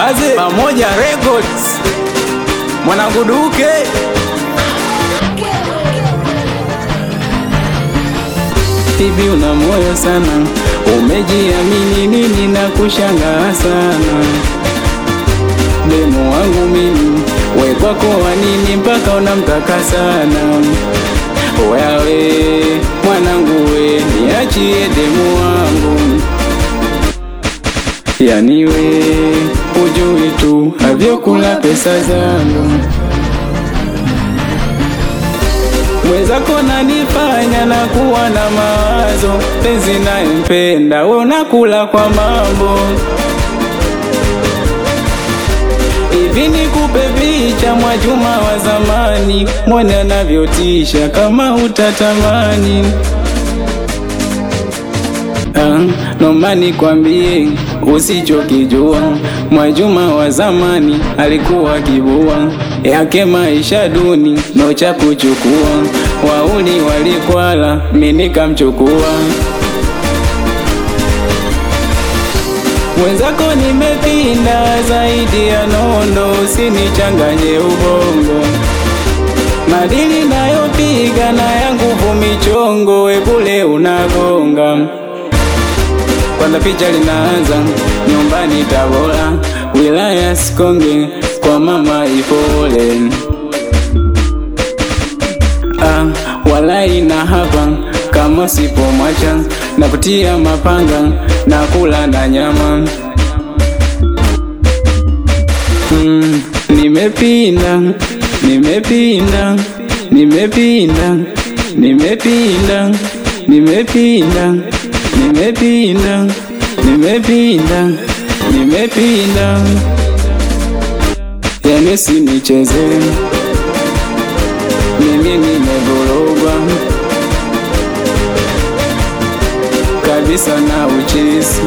aze pamoja records mwanangu duke hivi una moyo sana umejiamini nini na kushangaa sana demu wangu mimi we kwako wa nini mpaka unamtaka sana wewe mwanangu we niachie demu wangu yani we ujui tu avyokula pesa zangu mwenzako nanifanya na kuwa na mawazo penzi nayempenda we unakula kwa mambo hivi nikupe picha Mwajuma wa zamani, mwone anavyotisha kama utatamani. Ah, noma nikwambie usichokijua, Mwajuma wa zamani alikuwa kibua yake maisha duni, no cha kuchukua, wauni walikwala, mimi nikamchukua mwenzako nimepinda zaidi ya nondo, usinichanganye ubongo. Madili nayopiga na ya nguvu michongo, we bule unagonga. Kwanza picha linaanza nyumbani Tabora, wilaya Sikonge, kwa mama Ipole. Ah, walai na hapa kama sipomwacha na kutia mapanga na kula na nyama mm, nimepinda nimepinda nimepinda nimepinda nimepinda nimepinda nimepinda nimepinda yani sinicheze mimi nimevurugwa kabisa na uchisi,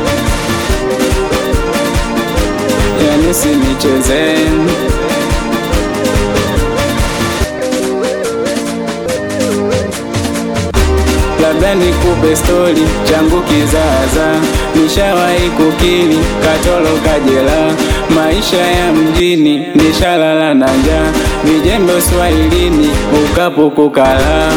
yani sinicheze labda nikupe stori changu kizaza, nishawahi kukili katolo kajela, maisha ya mjini nishalala na njaa, vijembe uswahilini ukapo kukala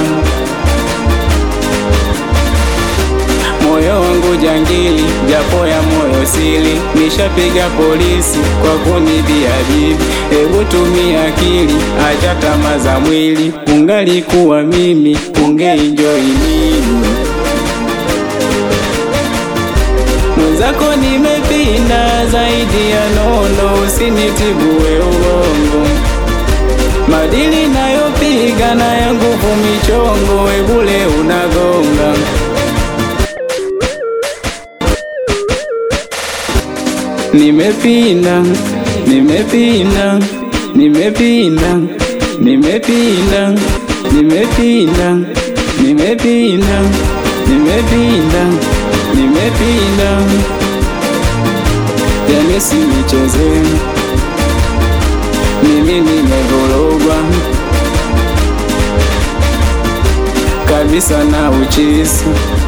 moyo wangu jangili, japo ya moyo sili, nishapiga polisi kwa kunibia bibi. Hebu tumia akili, acha tamaa za mwili, ungalikuwa mimi ungeenjoy nini? Mwenzako nimepinda zaidi ya nondo, usinitibue uongo madili nayopiga na ya nguvu michongo, we bule unagonga Nimepinda, nimepinda, nimepinda, nimepinda, nimepinda, nimepinda, nimepinda, nimepinda. Yani sinicheze, mimi nimevurugwa kabisa na uchisi